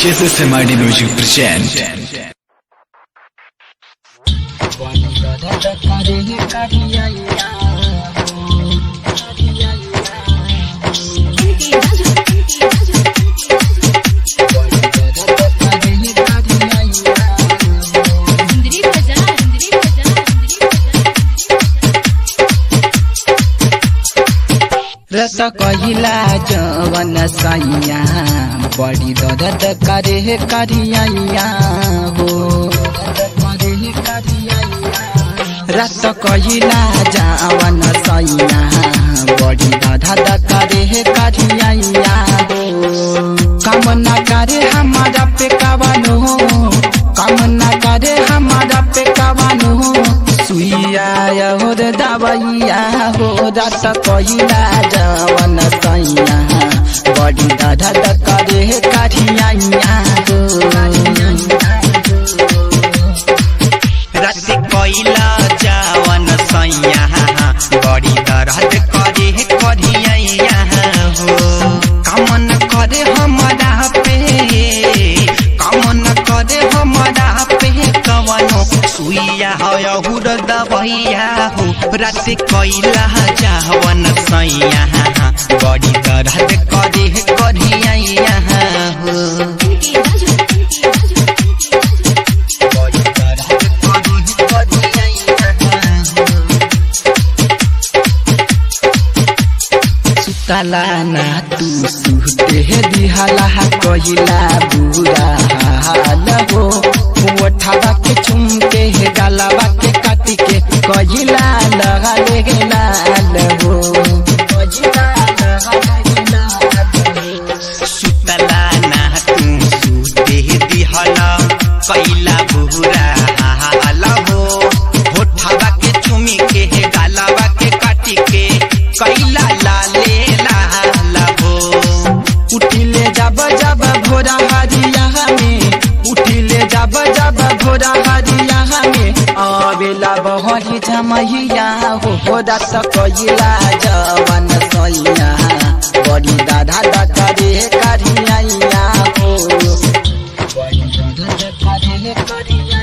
KSSMID Music present. इंद्री भजा इंद्री भजा इंद्री भजा रस कहिला जवन सैया बड़ी दर्द करे करिया हो रस कहिला जवन सैया बड़ी दर्द करे करिया हो कम न करे हमारा पे कवनो कम न करे हमारा पे कवनो सुइया हो रे दवैया हो रस कहिला जवन सैया बड़ी दर्द करे करिया हो रस कोइला जावन सैया बड़ी दर्द करे करिया हो कमन करे हमरा पे कमन करे हमरा पे कवनो सुइया हो हुर दबैया हो रस कोइला जावन सैया बड़ी दर्द करे करिया हो बड़ी दर्द करे करिया सुतला ना तू सुते दिहला कहिला बुरा हाल हो ओठवा के चुमके हे गलवा के काट के कहिला लगा ले लाल हो कहिला लगा ले लाल हो सुतला ना तू सुते दिहला कैला बुरा हाल हो होठवा के चुमी के गालवा के काटी के कैला लाले लाल हो उठिले जब जब भोरा हरिया में उठिले जब जब भोरा हरिया में आवेला बहरी जमैया हो भोरा सकैला जवन सैया बड़ी दादा दादा रे करिया हो बड़ी दादा दादा रे करिया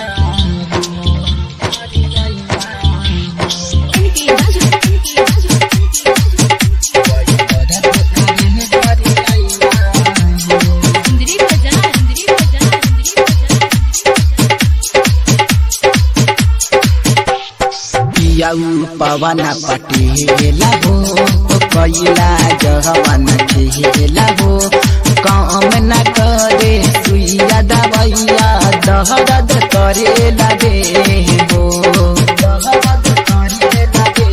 इंद्री भजा इंद्री भजा इंद्री भजा पियाऊ पवन पटेला हो कैला जहवन खेला हो काम न करे सुइया दवैया दहरद करे लगे हो दहरद करे लगे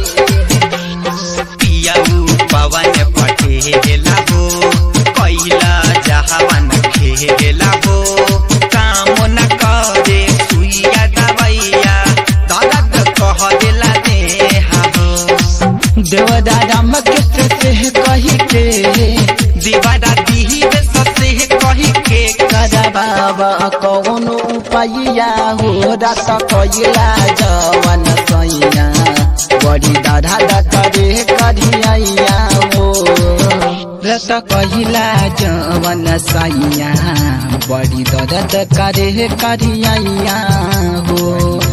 पियाऊ पवन पटेला हो कैला जहवन खेला हो काम न करे सुइया दवैया दर्द कह दिला दे हो देवदा राम के से कही के दीवारा दीव ससे कही के कदा बाबा कौन उपाइया हो रात कैला जवन सैया बड़ी दादा करे करिया हो रत कैला जवन सैया बड़ी दर्द करे करिया हो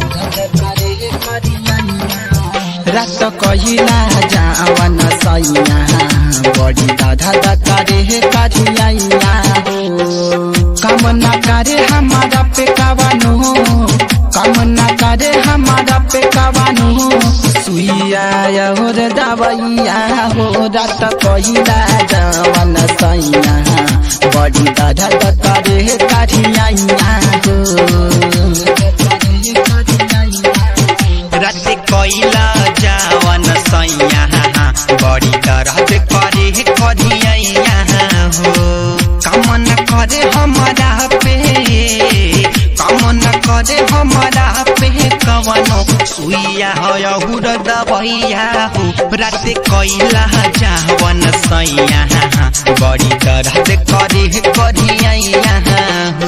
रत कैला जवन सैया बड़ी दादा करे करिया हो कम न करे हमारा पे कवनो कम न करे हमारा पे कवनो सुइया हो रे दवैया हो रात कैला जवन सैया बड़ी दादा करे करिया हो रत कैला जावन सैया बड़ी दर्द करे करिया हो कमन करे हमरा पे कमन करे हमरा पे कवनो सुइया हो हुर दबैया हो रत कैला जावन सैया बड़ी दर्द करे करिया हो